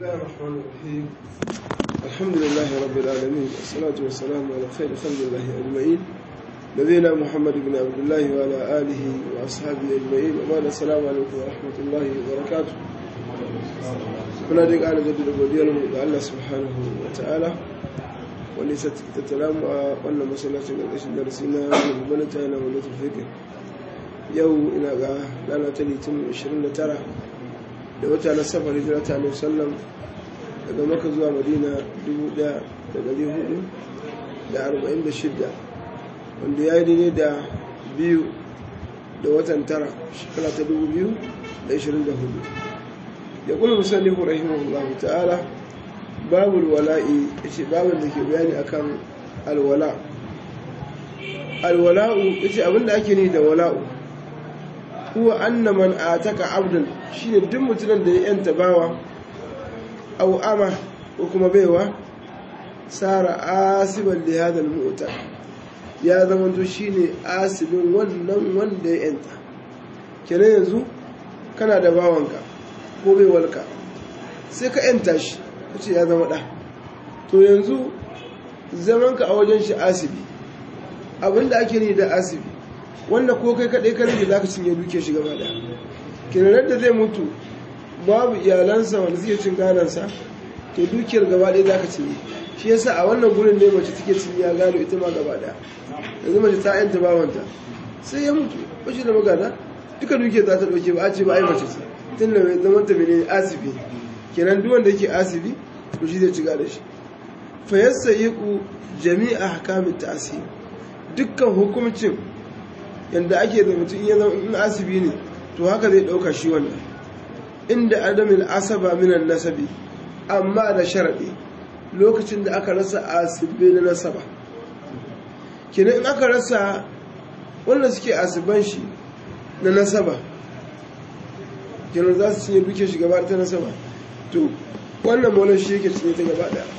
الله الرحمن الرحيم الحمد لله رب العالمين والصلاة والسلام على خير خلق الله أجمعين نبينا محمد بن عبد الله وعلى آله وأصحابه أجمعين وبعد السلام عليكم ورحمة الله وبركاته muna dai ƙara jaddada godiyarmu ga Allah subhanahu wa ta'ala wanda ya tattala mu a wannan masallacin ƙarƙashin darasi na babban ta yana wani tafiƙin yau ina ga rana ta litin 29 da wata na safar hijira ta alaihi sallam daga maka zuwa madina 1446 wanda ya yi daidai da biyu da watan tara shekara ta 2024 ya kula musallihu rahimahullah ta'ala babu wala'i yace babin da ke bayani akan alwala alwala'u yace abinda ake ni da wala'u huwa anna man ataka abdan shine duk mutumin da ya yanta bawa aw ama ko kuma baiwa sara asiban li hadha almu'ta ya zama to shine asibin wannan wanda ya yanta kenan yanzu kana da bawanka ko baiwarka sai ka yanta shi kace ya zama da to yanzu zamanka a wajen shi asibi abinda ake ni da asibi wanda ko kai kaɗai ka rage za ka cinye duke shi gaba da kinanar da zai mutu babu iyalansa wanda suke cin ganansa to dukiyar gaba ɗaya za ka cinye shi yasa a wannan gurin ne mace take cinye gado ita ma gaba ɗaya yanzu mace ta yanta bawanta sai ya mutu ba shi da magana duka dukiyar za ta ɗauke ba a ce ba ai mace ce tun da mai zaman ta mene asibi kenan duk wanda yake asibi to shi zai ci gada shi fa yassa yiku jami'a hakamin ta'asiri dukkan hukumcin yadda ake da mutum ya zama in asibi ne to haka zai ɗauka shi wannan inda adamin asaba minan nasabi amma da sharaɗi lokacin da aka rasa asibi na nasaba kenan in aka rasa wanda suke asiban shi na nasaba kenan za su cinye duke shi gaba ta nasaba to wannan maulan shi yake cinye ta gaba ɗaya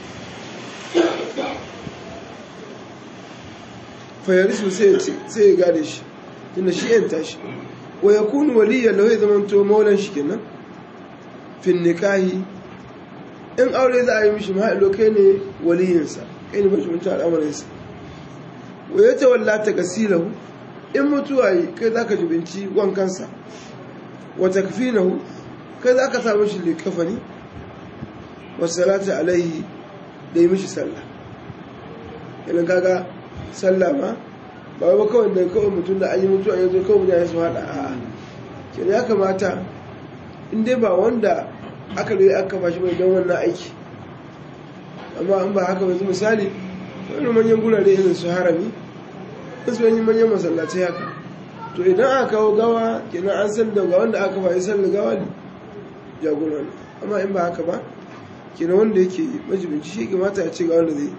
fayarisu sai ya gade shi tunda shi yan tashi wa ya kunu waliya lau ya zama to maulan shi kenan fin nikahi in aure za a yi mishi ma'ailo kai ne waliyinsa kai ne mashi mutu al'amarinsa wa ya tawalla ta gasilahu in mutuwa yi kai za ka jibinci wankansa wa takfinahu kai za ka samu shi likafani wa salata alaihi da yi mishi sallah idan kaga sallah ma ba ba kawai da kawai mutum da an yi mutuwa yanzu kawai mutane su haɗa a ke ya kamata in dai ba wanda aka rai aka bashi mai don wannan aiki amma an ba haka yanzu misali wani manyan gurare irin su harami su wani manyan masallatai haka to idan aka kawo gawa kenan an san da ga wanda aka bayi sallar gawa ne jagora ne amma in ba haka ba kenan wanda yake majibinci shi kamata ya ce ga wanda zai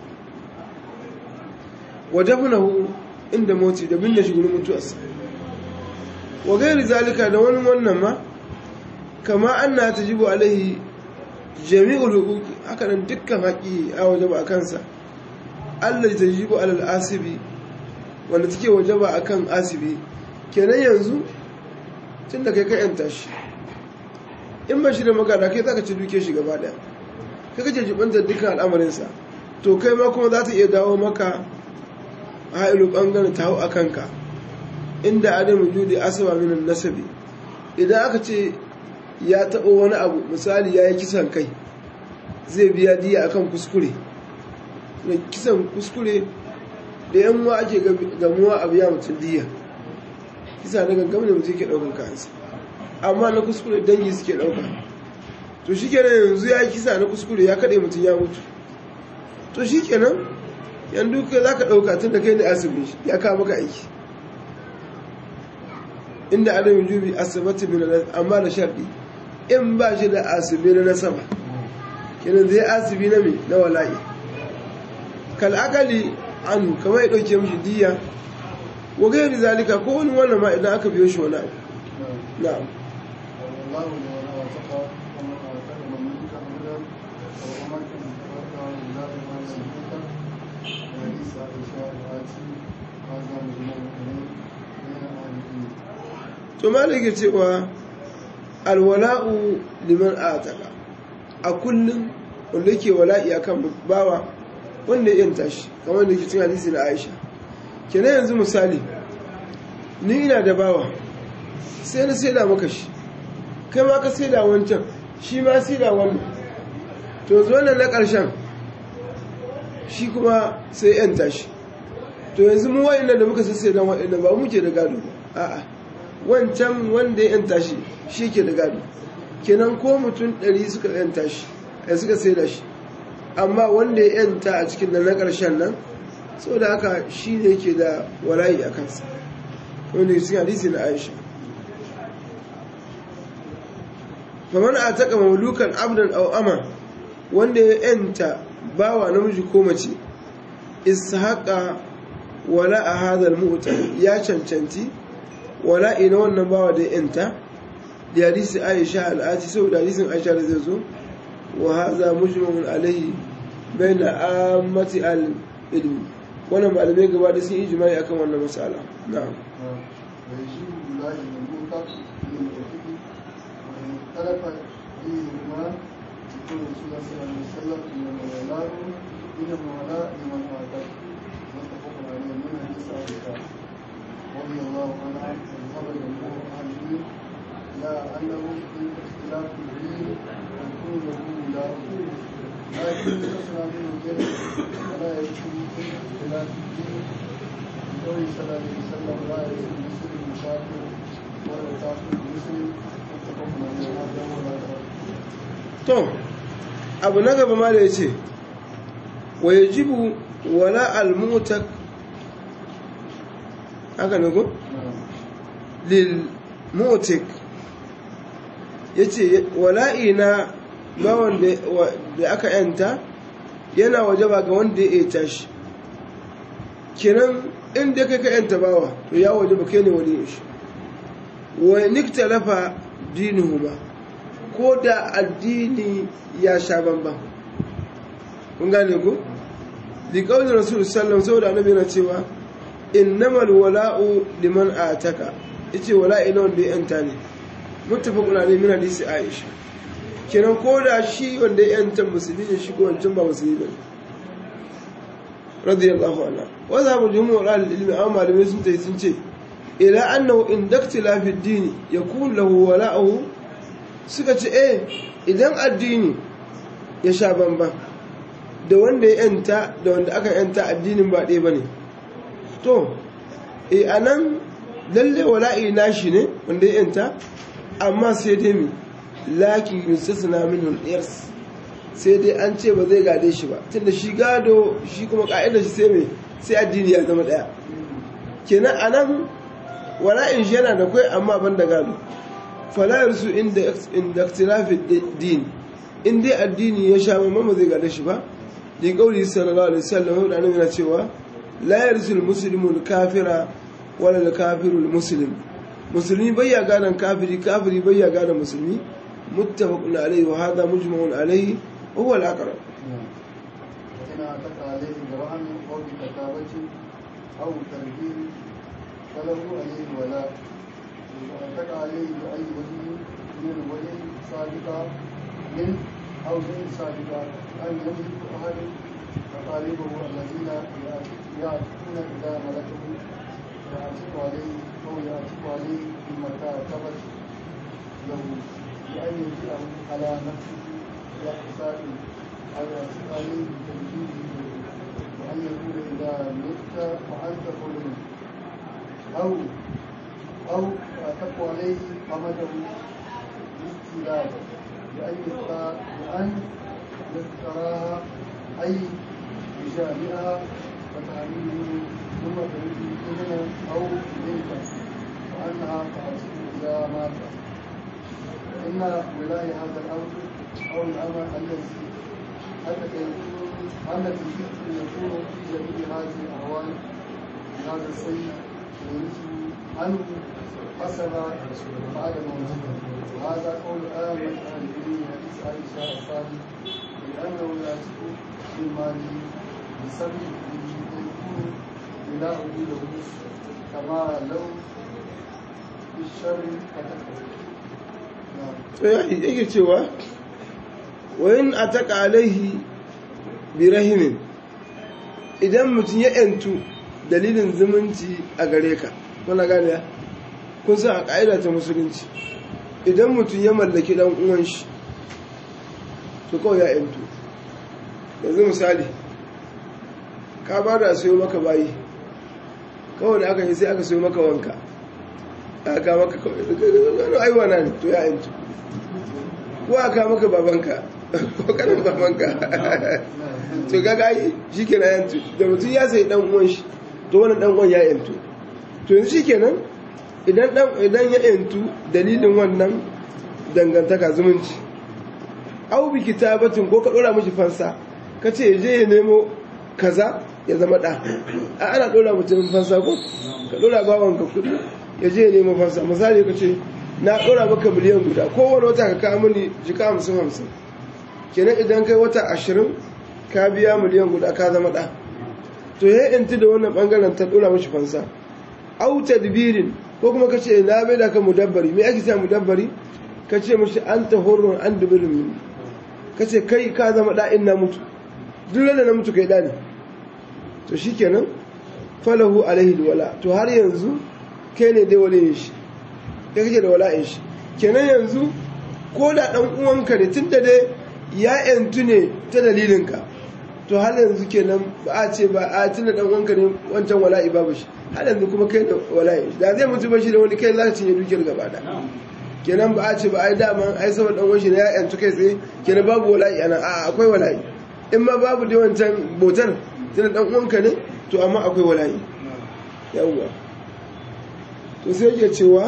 wajabnahu inda moti da binne shi gurin mutuwarsa wa gairi zalika da wani wannan ma kama anna tajibu alaihi jami'ul huquqi haka nan dukkan haƙi a wajaba a kansa Allah tajibu alal asibi wanda take wajaba akan asibi kenan yanzu tunda kai ka yanta shi in ba shi da magana kai zaka ci duke shi gaba daya kai kace jibanta dukkan al'amarinsa to kai ma kuma za ta iya dawo maka ha'ilu ɓangaren ta hau a kanka inda adamu judi asaba minan nasabi idan aka ce ya taɓa wani abu misali ya yi kisan kai zai biya diya akan kuskure da kisan kuskure da yan wa ake gamuwa a biya mutum diya kisa na gangam da mutum ke ɗaukan kansa amma na kuskure dangi suke ɗauka to shi kenan yanzu ya yi kisa na kuskure ya kaɗe mutum ya mutu to shi kenan yan duka za ka ɗauka tun da kai ne asibin shi ya kawo maka aiki inda adam jubi asibiti min amma da sharɗi in ba shi da asibi na nasaba kenan zai asibi na mai na wala'i kal'akali anu kama ya ɗauke mishi diya wa gairi zalika ko wani wannan ma idan aka biyo shi wani abu na'am to malike cewa alwala'u liman ataka a kullum wanda yake wala'i akan bawa wanda ya yanta shi kamar da yake cin hadisi na Aisha kenan yanzu misali ni ina da bawa sai na saida maka shi kai ma ka saida wancan shi ma saida wannan to zo nan na ƙarshen shi kuma sai yanta shi to yanzu mu wa'annan da muka sai da wa'annan ba muke da gado ba a'a wancan wanda ya yanta shi shi ke da gado kenan ko mutum ɗari suka yanta shi ai suka sai da shi amma wanda ya yanta a cikin da na ƙarshen nan saboda haka shi ne ke da walayi a kansa wanda cikin hadisi na aisha kamar a taƙa maulukan abdan au ama wanda ya yanta bawa namiji ko mace ishaqa wala a hadal mu'ta ya cancanci wala ina wannan bawa da yanta da hadisi aisha al'ati saboda hadisin aisha da zai zo wa hadha mujmamun alaihi baina ammati al ilmi wannan malamai gaba da sun ijma'i akan wannan masala na'am ويجيب الله المنطق من الفقه وإن اختلف فيهما يقول رسول الله صلى الله عليه وسلم إن الولاء من الولاء لمن أعتق متفق عليه من حديث عائشة رضي الله عنها وذهب جمهور أهل العلم إلى أنه في اختلاف الدين يكون له ولاء لكن يصنع منه جهل ولا يكون في اختلاف الدين قوله صلى الله عليه وسلم لا يزال المسلم مسافر ولا يسافر المسلم متفق عليه هذا هو لا to abu na gaba ma da ya ce wa yajibu wala al-mu'tak haka ne ko lil mu'tak yace wala'i na bawan da aka yanta yana wajaba ga wanda ya yanta shi kenan inda kai ka yanta bawa to ya wajaba kai ne wani shi wa niktalafa dinuhuma ko da addini ya sha bamban kun gane ku liƙaunin rasul sallam saboda annabi yana cewa innamal wala'u liman ataka yace wala'i na wanda ya yanta ne muttafaqun alayhi min hadisi aisha kenan ko da shi wanda ya yanta musulmi ne shi ko wancan ba musulmi bane radiyallahu anha wa zabu jumhur al-ilmi amma malamai sun tayi sun ce ila annahu in daktila fi dini yakun lahu wala'uhu suka ce eh idan addini ya sha bamban da wanda ya yanta da wanda aka yanta addinin ba ɗaya ba ne to e a nan lalle wala'i nashi ne wanda ya yanta amma sai dai mi lakin yustasna min hulɗiyars sai dai an ce ba zai gade shi ba tunda shi gado shi kuma ka'idar shi sai mai sai addini ya zama ɗaya kenan a nan wala'in shi yana da kwai amma ban da gado falayar su inda ikhtilafi din in dai addini ya sha mamma zai gada shi ba di kauli sallallahu alaihi wasallam da annabi na cewa la yarsul muslimu al-kafira wala al-kafiru al-muslim musulmi bai ya gane kafiri kafiri bai ya gane musulmi muttafaqun alaihi wa hadha mujma'un alaihi wa huwa al-aqrab وإن أعتق عليه برهن أو بكتابة أو ترهيب فله عليه ولاء وأعتق عليه بأي وجه من الوجه سابقا من أو غير سابقا أن يملك أحد مطالبه الذين يأتون إذا ملكه يعتق عليه أو يعتق عليه بمكاتبة له بأن يجيءه على نفسه بإحساء أو يعتق عليه بتنفيذه وأن يقول إذا مت وأنت حر أو أو يعتق عليه قمده باستيلاء بأن يختار بأن يختارها أي بجامعها وتعليمه ثم تريد إذنا أو بنتا وأنها تعصيه إذا مات إن ولاية هذا الأمر أو الأمر الذي التي يكون التي يكون في جميع هذه الأهوال هذا السيد ويرثه عنه حسب بعد موته وهذا قول آمن أهل العلم حديث عائشة الثاني لأنه يأتي من ماله بسبب يكون بناؤه له كما لو بالشر كتبه نعم to yake cewa wa in ataka alaihi bi rahimin idan mutum ya yantu dalilin zumunci a gare ka kuna gane ya kun san a ƙa'ida ta musulunci idan mutum ya mallaki dan uwan shi to kawai ya yantu yanzu misali ka ba da sayo maka bayi kawai da aka yi sai aka sayo maka wanka aka maka kawai aiwa na ne to ya yantu ko aka maka babanka ko kanin babanka to gaga yi shi ke na yantu da mutum ya sai dan uwan shi to wani dan uwan ya yantu to yanzu shi kenan idan idan ya yantu dalilin wannan dangantaka zumunci au bi kitabatin ko ka dora mishi fansa ka ce je ya nemo kaza ya zama da a ana dora mutum fansa ko ka dora bawanka kudi ya je ya nemo fansa misali ka ce na dora maka miliyan guda kowane wata ka kawo mini jika hamsin hamsin kenan idan kai wata ashirin ka biya miliyan guda ka zama da to ya yanti da wannan bangaren ta dora mashi fansa au tadbirin ko kuma ka ce na bai da ka mudabbari me ake sa mudabbari ka ce mashi an ta horon an dubirin mini ka ce kai ka zama da'in na mutu duk da na mutu kai da ne to shi kenan falahu alaihi wala to har yanzu kai ne dai wale shi kai kake da wala'in shi kenan yanzu ko da dan uwanka ne tun da dai ya yantu ne ta dalilinka to har yanzu kenan ba a ce ba a tun da dan uwanka ne wancan wala'i babu shi har yanzu kuma kai da wala'in shi da zai mutu ba shi da wani kai za ka cinye dukiyar gaba da kenan ba a ce ba ai daman ai saboda dan washi ne ya yantu kai tsaye kenan babu wala'i ana a akwai wala'i in ma babu da wancan botar tana dan uwanka ne to amma akwai wala'i yawwa to sai yake cewa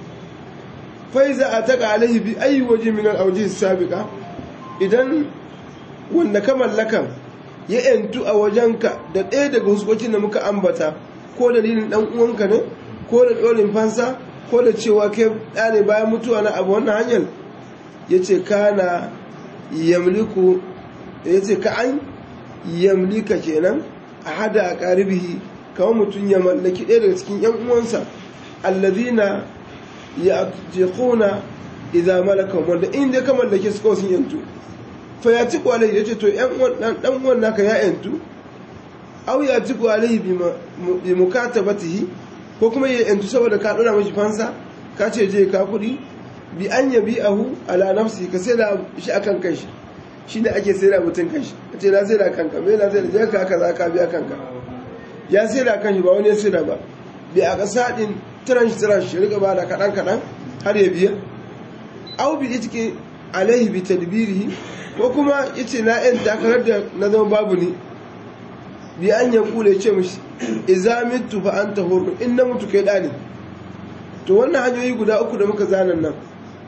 fa iza ataka alaihi bi ayi waje min al-awjih sabiqa idan wanda ka mallaka ya yantu a wajenka da ɗaya daga huskokin da muka ambata ko dalilin dan uwanka ne ko da ɗorin fansa ko da cewa kai ɗa ne bayan mutuwa na abu wannan hanyar ya ce kana yamliku ya ce ka an yamlika kenan a hada a ƙaribihi kawai mutum ya mallaki ɗaya daga cikin ‘yan uwansa allazina ya jekuna idan malaka wanda inda ka mallake su kawai sun yantu fa ya ci kwalai ya ce to ɗan uwan naka ya yantu au ya ci kwalai bi mukatabatihi ko kuma ya yantu saboda ka dora mashi fansa ka ce je ka kudi bi an ya bi ahu ala nafsi ka sai da shi akan kanshi shi ne ake sai da mutum kanshi ka ce na sai da kanka me na sai da je ka kaza ka biya kanka ya sai da kanshi ba wani ya sai da ba bi a kasa din tiran shi tiran shi riga ba da kadan kadan har ya biya au bi itike alaihi bi tadbirihi ko kuma yace na yan takarar da na zama babu ni bi an ya kule ce mishi iza mitu fa anta hurun in na mutu kai dani to wannan hanyoyi guda uku da muka zanan nan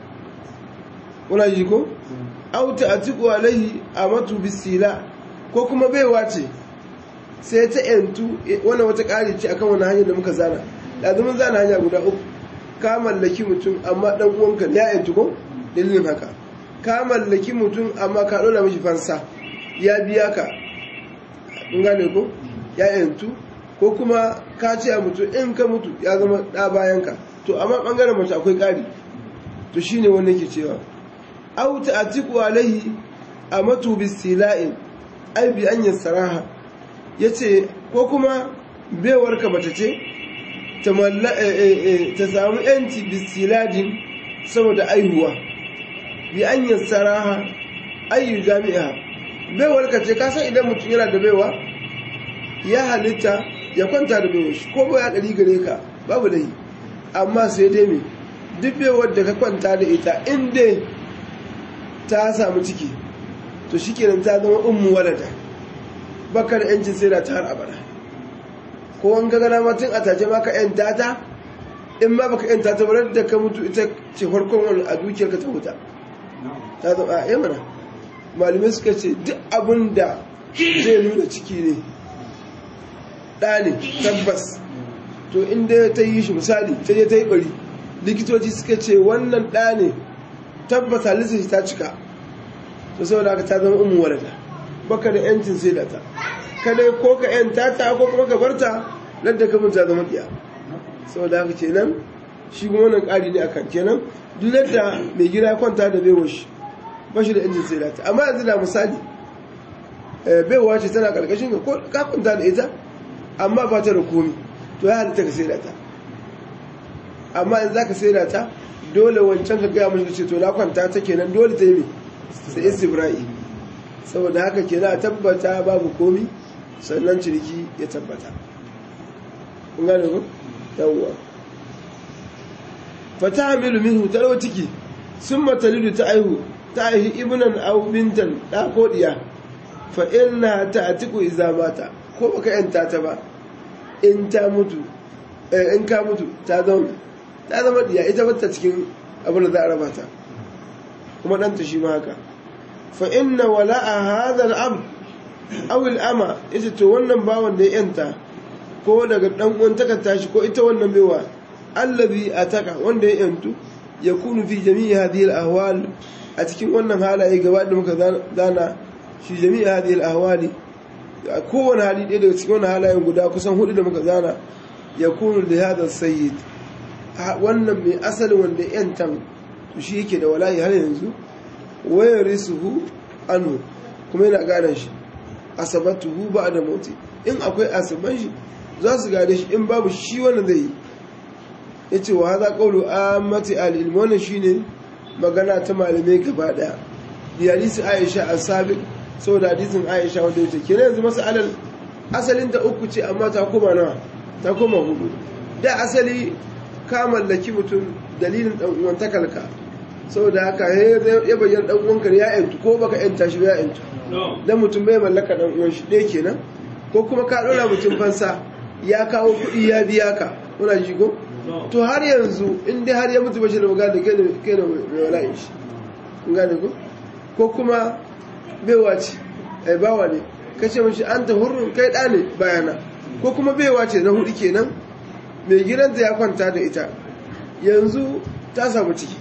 kuna ji ko auta atiku alaihi amatu bisila ko kuma baiwa ce sai ta yantu wannan wata ƙari ce akan wani hanyar da muka zana da mun zana hanya guda uku ka mallaki mutum amma dan uwanka ya yantu ko dalilin haka ka mallaki mutum amma ka dora mishi fansa ya biya ka kun gane ko ya yantu ko kuma ka ce a mutu in ka mutu ya zama ɗa bayan ka to amma ɓangaren mace akwai ƙari to shine wanda ke cewa auta a tiku alaihi a matu bisila'in ai bi an saraha ya ce ko kuma bewarka mace ce ta samu yanci bisiladin saboda aihuwa bi an saraha ayyu jami'a baiwarka ce kasan idan mutum yana da baiwa ya halitta ya kwanta da baiwa shi ko ba ya ɗari gare ka babu dai amma sai dai me duk baiwar da ka kwanta da ita inda ta samu ciki to shi kenan ta zama ummu walada baka da yancin sai da ta har abada ko an ga gana matin a tace maka yanta ta in ma baka yanta ta barar da ka mutu ita ce farkon wani a dukiyarka ta wuta ta zama a mana malamai suka ce duk abin da zai nuna ciki ne ɗa ne tabbas to inda ta yi shi misali ta je ta yi bari likitoci suka ce wannan ɗa ne tabbas halittar shi ta cika to saboda haka ta zama umu walada baka da yancin sai da ta kada ko ka yanta ta ko kuma ka barta nan da kamun ta zama ɗiya saboda haka kenan shi kuma wannan ƙari ne akan kenan duk da mai gida kwanta da baiwa shi ba shi da injin sai ta amma yanzu da misali baiwa ce tana karkashin ka ko kafinta da ita amma ba ta da komi to ya halitta ka sai ta amma in za ka sai ta dole wancan ka gaya mashi ce to na kwanta ta kenan dole ta yi mai sai istibra'i saboda haka kenan a tabbata babu komi sannan ciniki ya tabbata kun gane ku yawwa fata hamilu minhu tarwa ciki sun matalidu ta aihu ta aihi ibnan aw bintan da ko diya fa inna ta atiku idza mata ko baka yanta ta ba in ta mutu eh in ka mutu ta zama ta zama diya ita bata cikin abin da za a raba ta kuma ɗanta shi ma haka fa inna wala'a hadha al-abd aw al-ama ita to wannan bawan da ya yanta ko daga dan uwan takarta shi ko ita wannan baiwa allazi ataka wanda ya yantu yakunu fi jami'i hadhihi al-ahwal a cikin wannan halaye gaba da muka zana shi jami'i hadhihi al-ahwali a kowane hali ɗaya daga cikin wannan halayen guda kusan hudu da muka zana yakunu li hadha sayyid wannan mai asalin wanda yantan to shi yake da walayi har yanzu wayar risuhu anu kuma yana gane shi asabatuhu ba da moti in akwai asaban shi za su gane shi in babu shi wanda zai yi ya ce wa haza ƙaulu a mati al'ilmi wannan shi ne magana ta malamai gaba ɗaya da hadisi aisha a sabi saboda hadisin aisha wanda ya ce kenan yanzu masu alal asalin ta uku ce amma ta koma nawa ta koma hudu da asali ka mallaki mutum dalilin ɗan uwan takalka saboda haka ya bayyana ɗan uwanka ya yantu ko baka yanta shi ya yantu dan mutum bai mallaka ɗan uwan shi ɗaya kenan ko kuma ka ɗora mutum fansa ya kawo kuɗi ya biya ka muna ji ko to har yanzu in dai har ya mutu bashi da magana kai da kai da mai wala'in shi kun gane ko ko kuma baiwa ce ai bawa ne kace mishi an ta hurrun kai ɗa ne bayana ko kuma baiwa ce na hudu kenan mai gidanta ya kwanta da ita yanzu ta samu ciki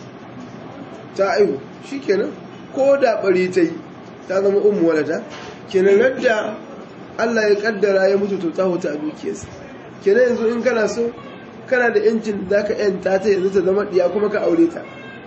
ta aihu shi kenan ko da bari ta yi ta zama umu walada kenan radda Allah ya kaddara ya mutu to ta huta a dukiyarsa kenan yanzu in kana so kana da yancin da ka yanta ta yanzu ta zama diya kuma ka aure ta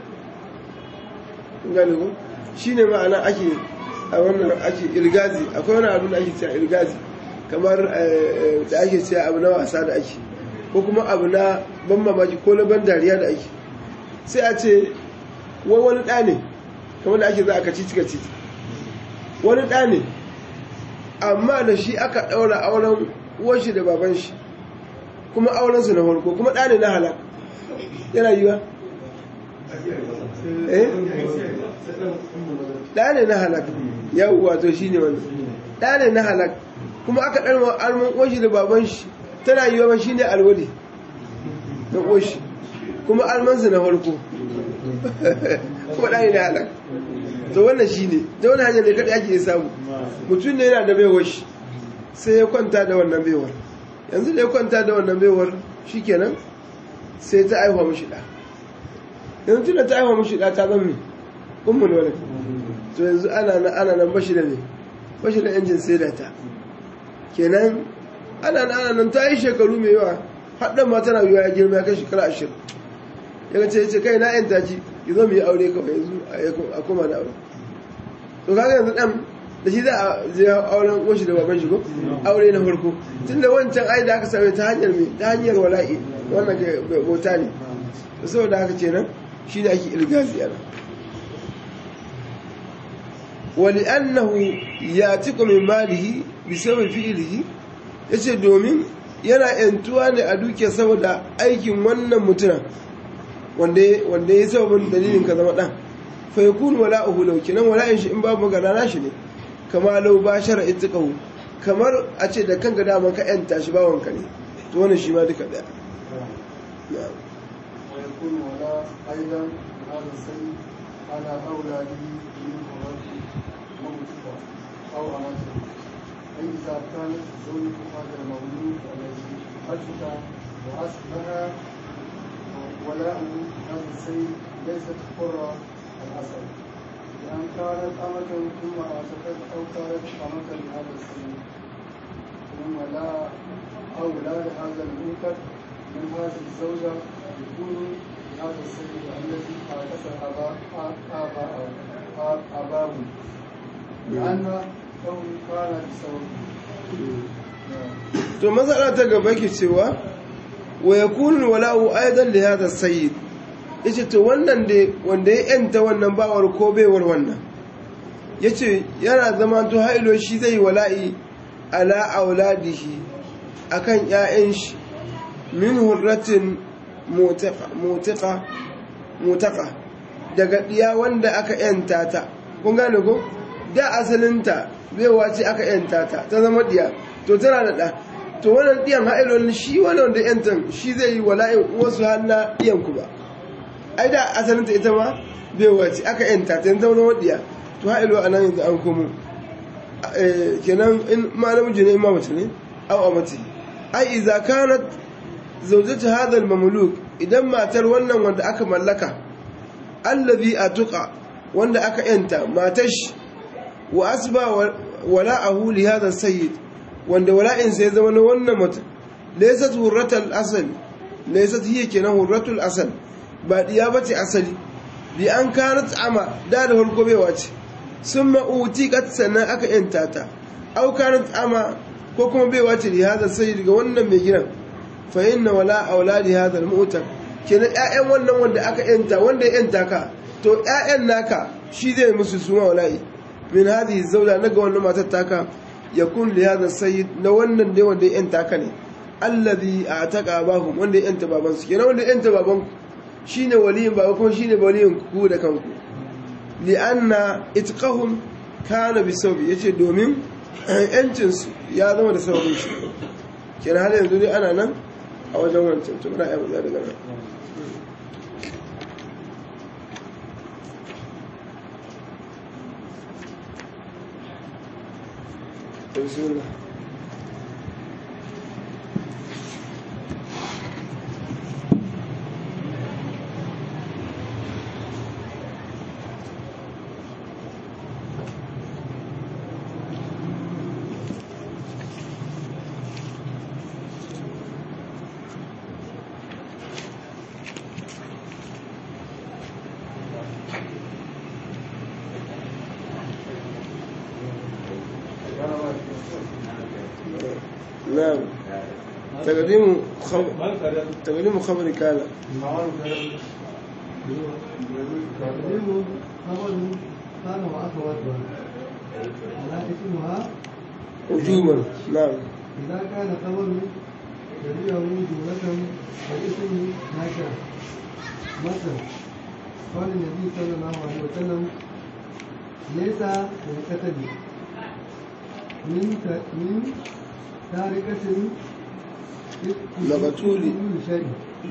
gane ko shine ma'ana ake a wannan ake ilgazi akwai wani abu da ake cewa ilgazi kamar da ake cewa abu na wasa da ake ko kuma abu na ban mamaki ko na ban dariya da ake sai a ce wai wani ɗa ne kamar da ake za a kaci cika titi wani ɗa ne amma da shi aka ɗaura auren uwanshi da baban shi kuma aurensu na farko kuma ɗa ne na halak yana yiwa eh ɗa ne na halak yau wato shi ne wani ɗa ne na halak kuma aka ɗarma arman uwanshi da baban shi tana yiwa ba shi ne alwadi na uwanshi kuma armansu na farko kuma ɗani na halak to wannan shi ne ta wani hanyar da kaɗa ake samu mutum ne yana da baiwar shi sai ya kwanta da wannan baiwar yanzu da ya kwanta da wannan baiwar shi kenan sai ta aihuwa mashi ɗa yanzu tun da ta aihuwa mashi ɗa ta zama mai ummun wani to yanzu ana nan ana nan bashi da ne bashi da injin sai da ta kenan ana nan ana nan ta yi shekaru mai yawa haɗin ma tana yiwa ya girma ya kai shekara ashirin ya ce ce kai na yan taji ki zo mu yi aure kawai yanzu a koma da aure to kaga yanzu dan da shi za a je auren washi da baban shi ko aure na farko tunda wancan ai da aka same ta hanyar me ta hanyar wala'i wannan ga bauta ne to saboda haka kenan shi ne ake ilgazi ana wali annahu yatiqu min malihi bi sabab fi'lihi yace domin yana yantuwa ne a duke saboda aikin wannan mutumin wanda ya sababin dalilin ka zama ɗan fa ya kunu wala'uhu lau kenan wala'in shi in babu magana na shi ne kama lau ba shara itiqahu kamar a ce da kanka daman ka yanta shi bawanka ne to wannan shi ma duka daya ويكون ولا أيضا هذا السيد على أولاده من موته موتها أو أمته أي إذا كانت زوجة هذا المولود الذي أجد وأصبح ولاء هذا السيد ليست حرة الأصل لأن كانت أمة ثم أعتقد أو كانت أمة لهذا السيد ثم لا أولاد هذا المنكر من هذه الزوجة يكون هذا السيد الذي أعتقد آباءه أباه لأن كون كان بسببه to matsala ta gaba ke cewa wa yakunu wala'u aidan li hadha sayyid yace to wannan da wanda ya yanta wannan bawar ko baiwar wannan yace yana zama to hailo shi zai wala'i ala auladihi akan ƴaƴan shi min hurratin mutaqa mutaqa mutaqa daga diya wanda aka yanta ta kun gane ko da asalinta baiwa ce aka yanta ta ta zama diya to tana da ɗa to wannan ɗiyan ha'ilolin shi wannan da yantan shi zai yi wala'in wasu hannu ɗiyan ku ba ai da asalinta ita ma bai wace aka yanta ta yanzu wani ɗiya to ha'ilo a nan yanzu an komo kenan in ma namiji ne in ma mace ne au a mace ai iza kanat zaujatu hadal mamluk idan matar wannan wanda aka mallaka allazi atuqa wanda aka yanta matar shi wa asba wala'ahu li hadha sayyid wanda wala'insa ya zama na wannan mutum laysat hurratul asal laysat hiya kenan hurratul asal ba diya bace asali bi an kanat ama da da farko baiwa ce summa utiqat sannan aka yanta ta aw kanat ama ko kuma baiwa ce li hada sai daga wannan mai gidan fa inna wala auladi hada al-mu'tak kenan ƴaƴan wannan wanda aka yanta wanda ya yanta ka to ƴaƴan naka shi zai musu suma wala'i min hadhihi zawla naga wannan matar taka yakun li hadha sayyid na wannan dai wanda ya yanta ka ne alladhi ataka abahum wanda ya yanta baban su kenan wanda ya yanta baban ku shine waliyin baba kuma shine waliyin ku da kanku li anna itqahum kana bi sawbi yace domin yancin su ya zama da sababin shi kenan har yanzu dai ana nan a wajen wancan to muna ayyuka daga nan بسم الله نعم تقديم خبر تقديم خبر كان تقديم خبر كان وأخواتها على اسمها وجوبا نعم إذا كان خبر تبعه جملة فالاسم نكرة مثلا قال النبي صلى الله عليه وسلم ليس للكتب من ت- من تاركة مقتول. كل شيء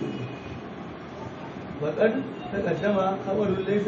وقد تقدم خبر ليس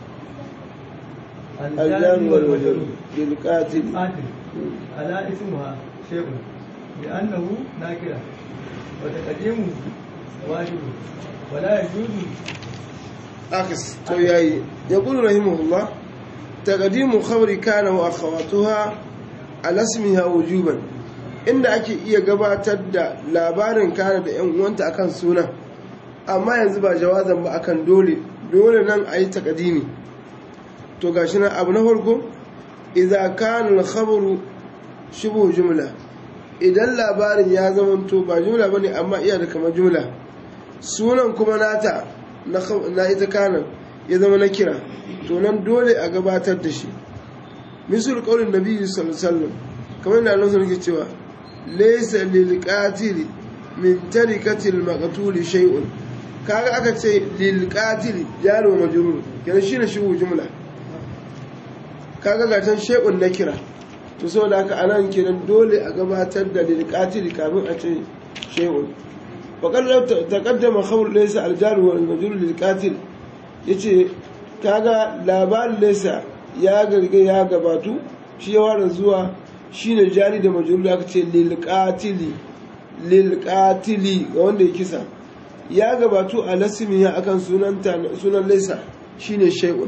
الجان والوجود للقاتل قاتل على اسمها شيء لأنه ناكرة وتقديمه واجب ولا يجوز عكس تو ياي يقول رحمه الله تقديم خبر كان واخواتها على اسمها وجوبا inda ake iya gabatar da labarin kana da yan uwanta akan suna amma yanzu ba jawazan ba akan dole dole nan a yi takadimi to gashi nan abu na farko idza kana al-khabaru shubu jumla idan labarin ya zama to ba jumla bane amma iya da kamar jumla sunan kuma nata na khaw- na ita kana ya zama na kira to nan dole a gabatar da shi misal qaulin nabi sallallahu alaihi wasallam kamar yadda Allah yake cewa laysa lil qatili min tarikati al maqtul shay'un kaga aka ce lil qatili jaro majrur kenan shine shi jumla kaga ga can shay'un na kira to saboda haka anan kenan dole a gabatar da lil qatili kafin a ce shay'un وقال لو تقدم خبر ليس الجار والمجرور للقاتل yace kaga labarin laysa ya garge ya gabatu shi ya ware zuwa shine jari da majrur aka ce lil qatili lil qatili ga wanda ya kisa ya gabatu a lasmiya akan sunan sunan laysa shine shay'un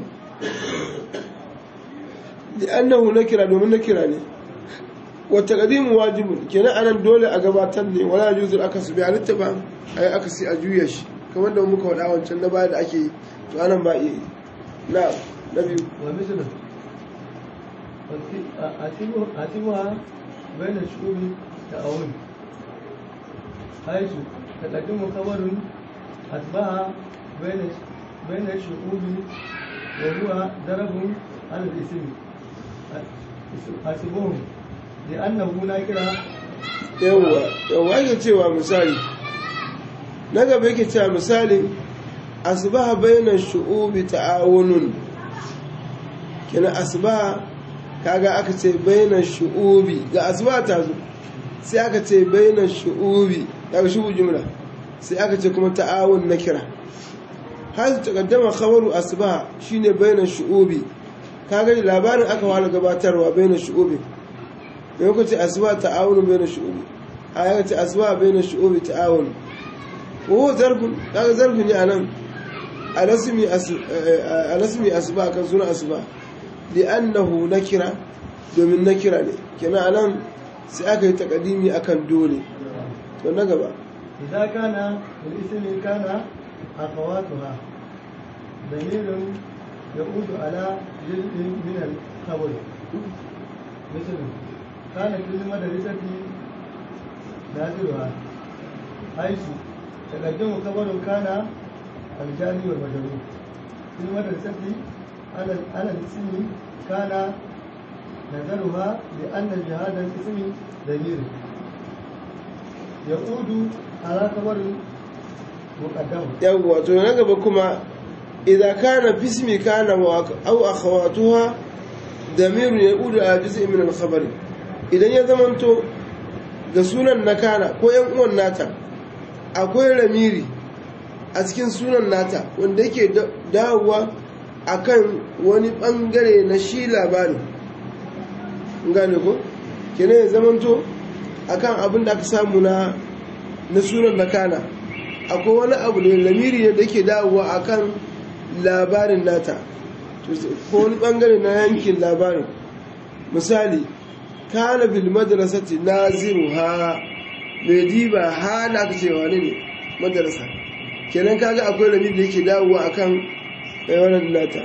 li'annahu nakira domin nakira ne wata ƙadimu wajibun kenan anan dole a gabatar ne wala juzul aka su biya litta ba a yi aka sai a juya shi kamar da muka faɗa wancan na baya da ake yi to anan ba iya yi na na biyu ومثله أتبها بين الشعوب تأون حيث تقدم خبر أتباع بين بين الشعوب وهو ضرب على الاسم حسبهم لأنه نكرة yawwa yawwa yake cewa misali na gaba yake cewa misali asbaha bainan shu'ubi ta'awunun kina asbaha kaga aka ce bainan shu'ubi ga asbaha ta zo sai aka ce bainan shu'ubi daga shubu jumla sai aka ce kuma ta'awun na kira har ta kaddama khabaru asbaha shine bainan shu'ubi kaga labarin aka wala gabatarwa bainan shu'ubi da yau ce asba ta'awun bainan shu'ubi a yau ce asba bainan shu'ubi ta'awun ko zarfin kaga zarfin ne anan alasmi alasmi asba kan suna asba li'annahu nakira domin nakira ne kenan anan sai aka yi takadimi akan dole to na gaba إذا كان الاسم كان أخواتها دليل يعود على جزء من الخبر مثل كانت المدرسة نازلها حيث تقدم خبر كان الجاري والمجرور في المدرسة على على الاسم كان نزلها لأن جهاد الاسم دليل يعود على خبر مقدم yawwa to na gaba kuma idan kana bismi kana wa aw akhawatuha damirun yaudu ala juz'in min al-khabar idan ya zamanto ga sunan na kana ko yan uwan nata akwai ramiri a cikin sunan nata wanda yake dawowa akan wani bangare na shi labarin gane ko kenan ya zamanto akan abin da aka samu na na sunan na kana akwai wani abu ne lamiri ne da ke dawowa akan labarin nata ko wani bangare na yankin labarin misali kana bil madrasati naziruha mai diba ha na aka ce wani ne madrasa kenan kaga akwai lamiri da yake dawowa akan wannan nata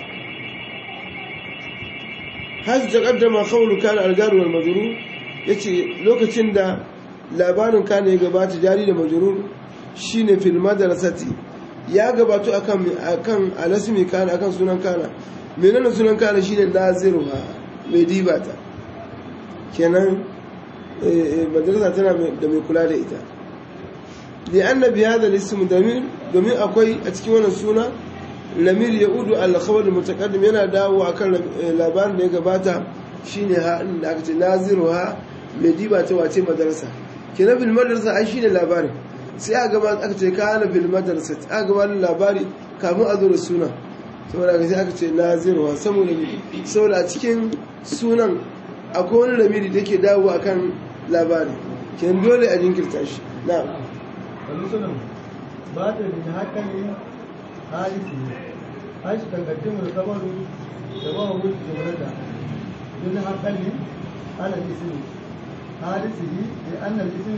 hasu ta kaddama kawulu kana algaru wal majrur yace lokacin da labarin kana ya gabata jari da majrur shine fil madrasati ya gabato akan akan alasmi kana akan sunan kana menene sunan kana shine naziruha mai dibata kenan madrasa tana da mai kula da ita li anna bi hadha al-ism damir domin akwai a cikin wannan suna lamir yaudu al-khabar mutaqaddim yana dawo akan labarin da ya gabata shine ha da aka ce naziruha mai dibata wace madrasa kenan bil madrasa ai shine labarin sai a gaba aka ce kana bil madrasa a gaba labari kamun a zo da suna saboda ga sai aka ce nazirwa saboda saboda a cikin sunan akwai wani lamiri da ke dawo akan labari kin dole a jinkirta shi na ومثل بعد الحكم حادثه حيث تقدم الخبر سواء الجملة دون حقل على الاسم حادثه لأن الاسم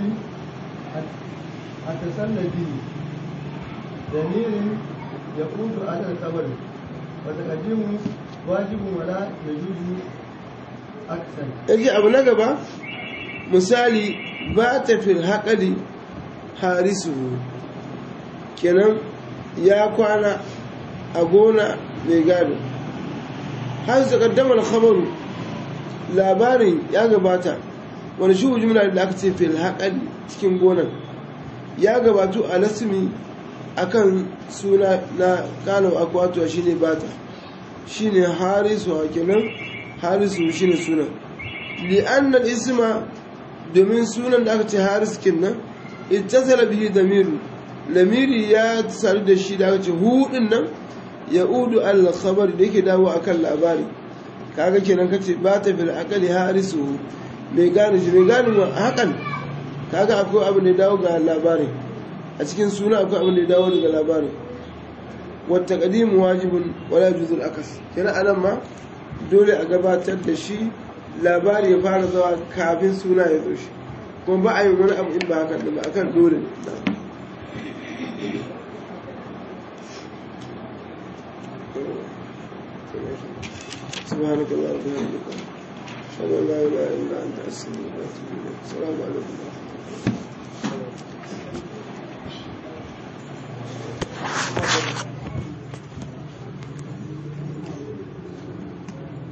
أتصل به ضمير يقود على الخبر وتقديمه واجب ولا يجوز أكثر yake abu na gaba misali ba ta fil haƙali harisu kenan ya kwana a gona mai gado har su kaddamar khabaru labarin ya gabata wani shi jumla da aka ce fil haƙali cikin gonan ya gabatu a lasmi akan suna na kano akwatuwa shine bata shine harisu kenan harisu shine sunan li'annal isma domin sunan da aka ce haris kinnan ittasala bihi damiru lamiri ya sadu da shi da aka ce hudin nan ya udu al khabar da yake dawo akan labari kaga kenan kace ba ta fil aqali harisu mai gane shi mai gane hakan kaga akwai abu da ya dawo ga labarin a cikin suna akwai abu da ya dawo daga labarin wata kadimu wajibun wala juzul akas kenan anan ma dole a gabatar da shi labari ya fara zawa kafin suna ya zo shi kuma ba a yin wani abu in ba hakan ba akan dole ne الرحيم سبحانك اللهم وبحمدك أشهد أن لا إله إلا أنت أستغفرك وأتوب إليك السلام عليكم